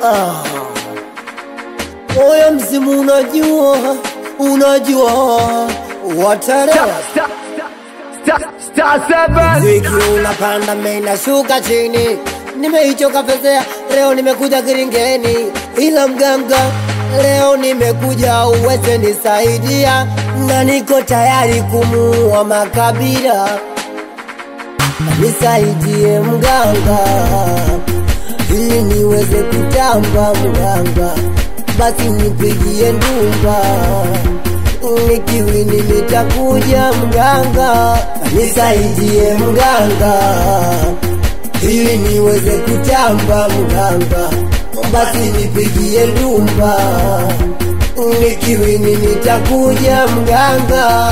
Ah. Moyo mzimu unajua, unajua watarewa Mziki unapanda mimi nashuka chini, nimeichoka fezea, leo nimekuja kiringeni, ila mganga leo nimekuja uweze nisaidia, na niko tayari kumuua makabila, nisaidie mganga ili niweze kutamba mganga, basi nipigie ndumba nikiwini nitakuja mganga, nisaidie mganga, ili niweze kutamba mganga, basi nipigie ndumba, nikiwini nitakuja mganga.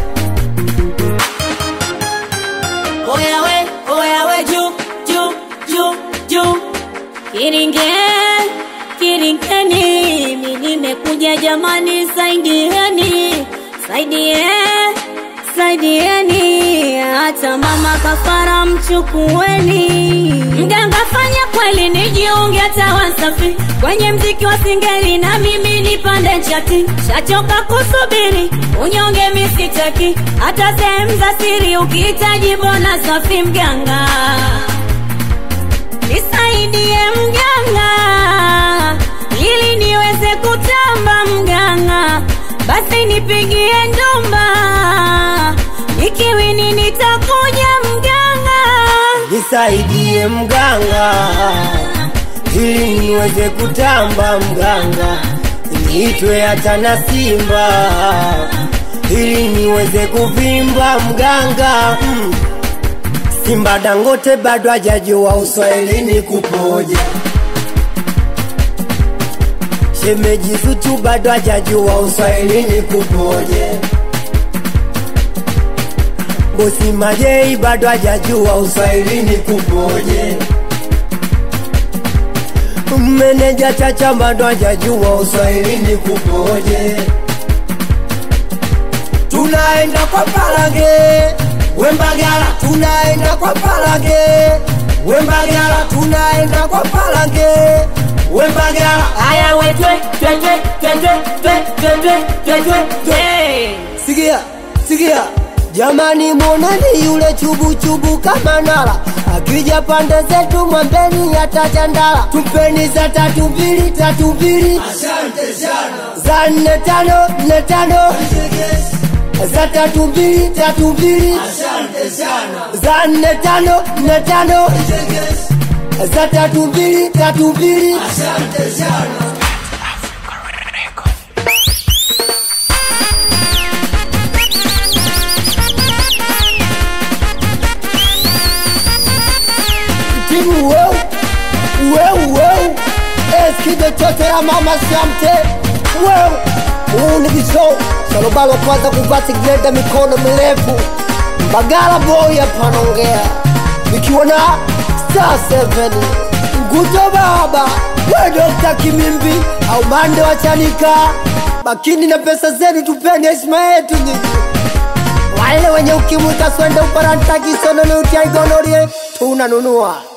Oya we, oya we, juu, juu, juu, juu. Kiringe, kiringeni, mi nimekuja jamani, saidieni, saidie, saidieni, hata mama kafara mchukueni. Mganga fanya kweli, nijiunge hata Wasafi kwenye mziki wa singeli, na mimi nipande chati, shachoka kusubiri unyonge misitaki, hata sehemu za siri ukihitaji bona safi mganga nisaidie mganga, ili niweze kutamba mganga, basi nipigie ndumba, nikiwini nitakuja mganga. nisaidie mganga, ili niweze kutamba mganga, niitwe hata na Simba, ili niweze kuvimba mganga mm. Simba Dangote bado hajajua uswahilini kupoje, shemeji Zuchu bado hajajua uswahilini kupoje, bosi Majei bado hajajua uswahilini kupoje, meneja Chacha bado hajajua uswahilini kupoje. Tunaenda kwa Palange Wembagala, tunaenda kwa Palange Wembagala, tunaenda kwa Palange Wembagala. Aya we twe twe twe twe twe twe twe twe twe twe. Sikia, sikia jamani, mwoneni yule chubu chubu kama nala akija pande zetu mwambeni atachandala, tumpeni za tatu mbili tatu mbili za nne tano nne tano za tatu mbili tatu mbili za nne tano nne tano za tatu mbili tatu mbili timu weu weu weu eskide chote ya mama shamte weu huu ni kisho salobalo kwanza kuvati greda mikono mirefu bagala boy apanongea ikiwa na star 7 nguto baba we dokta kimimbi au mande wachanika bakini na pesa zenu tupeni heshima yetu nyinyi wale wenye ukimwi kaswende uparantakisononeutiaigonorie tunanunua